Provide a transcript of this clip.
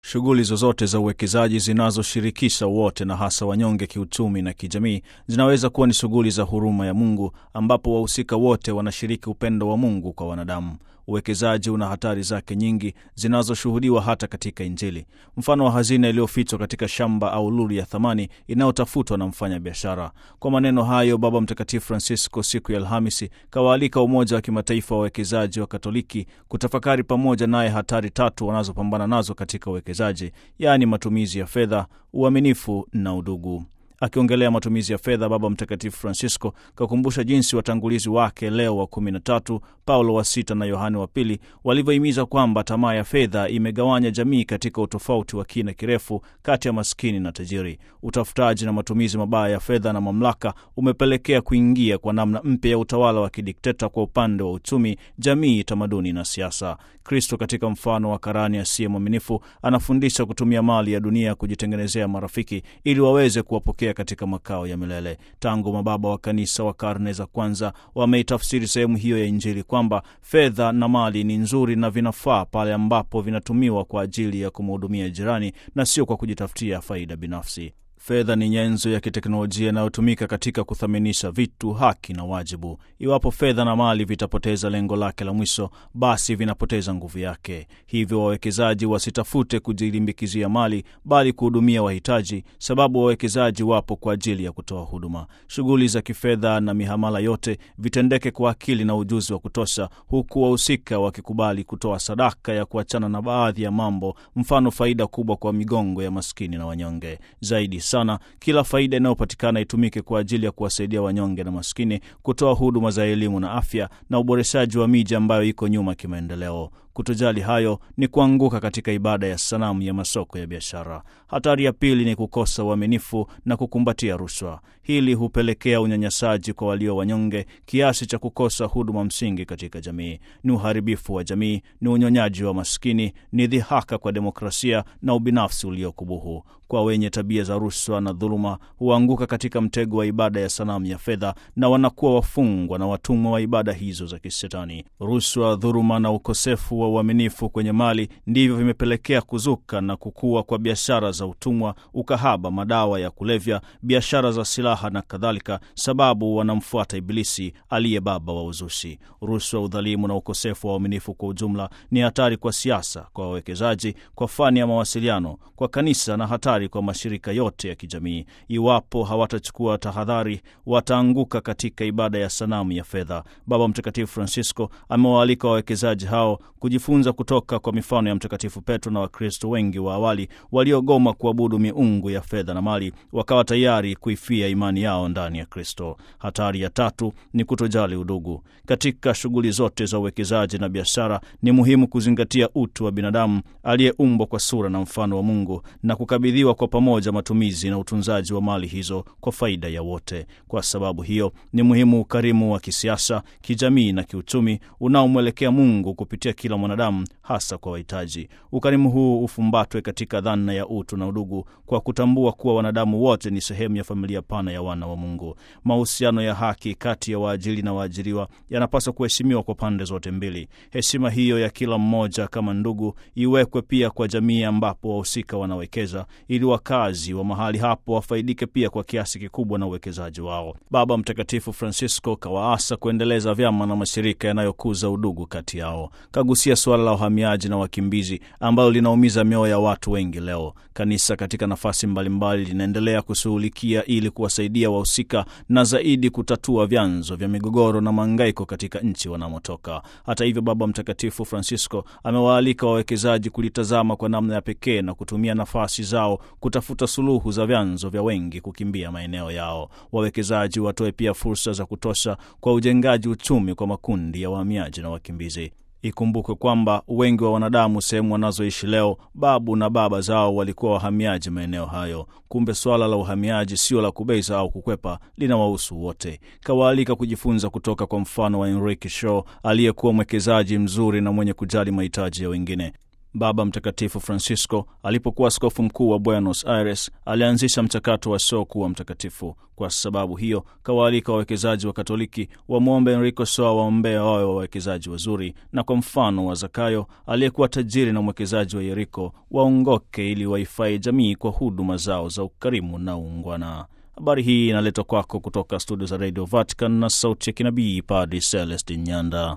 Shughuli zozote za uwekezaji zinazoshirikisha wote na hasa wanyonge kiuchumi na kijamii zinaweza kuwa ni shughuli za huruma ya Mungu ambapo wahusika wote wanashiriki upendo wa Mungu kwa wanadamu. Uwekezaji una hatari zake nyingi zinazoshuhudiwa hata katika Injili, mfano wa hazina iliyofichwa katika shamba au lulu ya thamani inayotafutwa na mfanya biashara. Kwa maneno hayo, Baba Mtakatifu Francisco siku ya Alhamisi kawaalika Umoja wa Kimataifa wa Wawekezaji wa Katoliki kutafakari pamoja naye hatari tatu wanazopambana nazo katika uwekezaji, yaani matumizi ya fedha, uaminifu na udugu. Akiongelea matumizi ya fedha, Baba Mtakatifu Francisco kakumbusha jinsi watangulizi wake Leo wa kumi na tatu, Paulo wa sita na Yohane wa pili walivyohimiza kwamba tamaa ya fedha imegawanya jamii katika utofauti wa kina kirefu kati ya maskini na tajiri. Utafutaji na matumizi mabaya ya fedha na mamlaka umepelekea kuingia kwa namna mpya ya utawala wa kidikteta kwa upande wa uchumi, jamii, tamaduni na siasa. Kristo katika mfano wa karani asiye mwaminifu anafundisha kutumia mali ya dunia kujitengenezea marafiki ili waweze kuwapokea katika makao ya milele. Tangu mababa wa kanisa wa karne za kwanza wameitafsiri sehemu hiyo ya Injili kwamba fedha na mali ni nzuri na vinafaa pale ambapo vinatumiwa kwa ajili ya kumhudumia jirani na sio kwa kujitafutia faida binafsi. Fedha ni nyenzo ya kiteknolojia inayotumika katika kuthaminisha vitu, haki na wajibu. Iwapo fedha na mali vitapoteza lengo lake la mwisho, basi vinapoteza nguvu yake. Hivyo wawekezaji wasitafute kujilimbikizia mali, bali kuhudumia wahitaji, sababu wawekezaji wapo kwa ajili ya kutoa huduma. Shughuli za kifedha na mihamala yote vitendeke kwa akili na ujuzi wa kutosha, huku wahusika wakikubali kutoa sadaka ya kuachana na baadhi ya mambo, mfano faida kubwa kwa migongo ya maskini na wanyonge. Zaidi sana kila faida inayopatikana itumike kwa ajili ya kuwasaidia wanyonge na maskini, kutoa huduma za elimu na afya na uboreshaji wa miji ambayo iko nyuma kimaendeleo. Kutojali hayo ni kuanguka katika ibada ya sanamu ya masoko ya biashara. Hatari ya pili ni kukosa uaminifu na kukumbatia rushwa. Hili hupelekea unyanyasaji kwa walio wanyonge kiasi cha kukosa huduma msingi katika jamii. Ni uharibifu wa jamii, ni unyonyaji wa maskini, ni dhihaka kwa demokrasia na ubinafsi uliokubuhu. Kwa wenye tabia za rushwa na dhuluma huanguka katika mtego wa ibada ya sanamu ya fedha na wanakuwa wafungwa na watumwa wa ibada hizo za kisetani. Rushwa, dhuluma na ukosefu wa uaminifu kwenye mali ndivyo vimepelekea kuzuka na kukua kwa biashara za utumwa, ukahaba, madawa ya kulevya, biashara za silaha na kadhalika, sababu wanamfuata Ibilisi aliye baba wa uzushi. Rushwa, udhalimu na ukosefu wa uaminifu kwa ujumla ni hatari kwa siasa, kwa wawekezaji, kwa fani ya mawasiliano, kwa kanisa na hatari kwa mashirika yote ya kijamii. Iwapo hawatachukua tahadhari, wataanguka katika ibada ya sanamu ya fedha. Baba Mtakatifu Francisco amewaalika wawekezaji hao kujifunza kutoka kwa mifano ya Mtakatifu Petro na Wakristo wengi wa awali waliogoma kuabudu miungu ya fedha na mali, wakawa tayari kuifia imani yao ndani ya Kristo. Hatari ya tatu ni kutojali udugu. Katika shughuli zote za uwekezaji na biashara, ni muhimu kuzingatia utu wa binadamu aliyeumbwa kwa sura na mfano wa Mungu na kukabidhiwa kwa pamoja matumizi na utunzaji wa mali hizo kwa faida ya wote. Kwa sababu hiyo, ni muhimu ukarimu wa kisiasa, kijamii na kiuchumi unaomwelekea Mungu kupitia kila mwanadamu, hasa kwa wahitaji. Ukarimu huu ufumbatwe katika dhana ya utu na udugu, kwa kutambua kuwa wanadamu wote ni sehemu ya familia pana ya wana wa Mungu. Mahusiano ya haki kati ya waajiri na waajiriwa yanapaswa kuheshimiwa kwa pande zote mbili. Heshima hiyo ya kila mmoja kama ndugu iwekwe pia kwa jamii ambapo wahusika wanawekeza, ili wakazi wa mahali hapo wafaidike pia kwa kiasi kikubwa na uwekezaji wao. Baba Mtakatifu Francisco kawaasa kuendeleza vyama na mashirika yanayokuza udugu kati yao. Kagusia suala la uhamiaji na wakimbizi ambalo linaumiza mioyo ya watu wengi leo. Kanisa katika nafasi mbalimbali linaendelea kushughulikia ili kuwasaidia wahusika na zaidi kutatua vyanzo vya migogoro na maangaiko katika nchi wanamotoka. Hata hivyo, Baba Mtakatifu Francisco amewaalika wawekezaji kulitazama kwa namna ya pekee na kutumia nafasi zao kutafuta suluhu za vyanzo vya wengi kukimbia maeneo yao. Wawekezaji watoe pia fursa za kutosha kwa ujengaji uchumi kwa makundi ya wahamiaji na wakimbizi. Ikumbukwe kwamba wengi wa wanadamu sehemu wanazoishi leo, babu na baba zao walikuwa wahamiaji maeneo hayo. Kumbe swala la uhamiaji sio la kubeza au kukwepa, linawahusu wote. Kawaalika kujifunza kutoka kwa mfano wa Enrique Shaw aliyekuwa mwekezaji mzuri na mwenye kujali mahitaji ya wengine. Baba Mtakatifu Francisco alipokuwa askofu mkuu wa Buenos Aires alianzisha mchakato wa soo kuwa mtakatifu. Kwa sababu hiyo, kawaalika wawekezaji wa Katoliki wamwombe Enrico Soa waombea wawe wawekezaji wazuri, na kwa mfano wa Zakayo aliyekuwa tajiri na mwekezaji wa Yeriko waongoke ili waifai jamii kwa huduma zao za ukarimu na uungwana. Habari hii inaletwa kwako kutoka studio za Radio Vatican na sauti ya kinabii Padri Celestin Nyanda.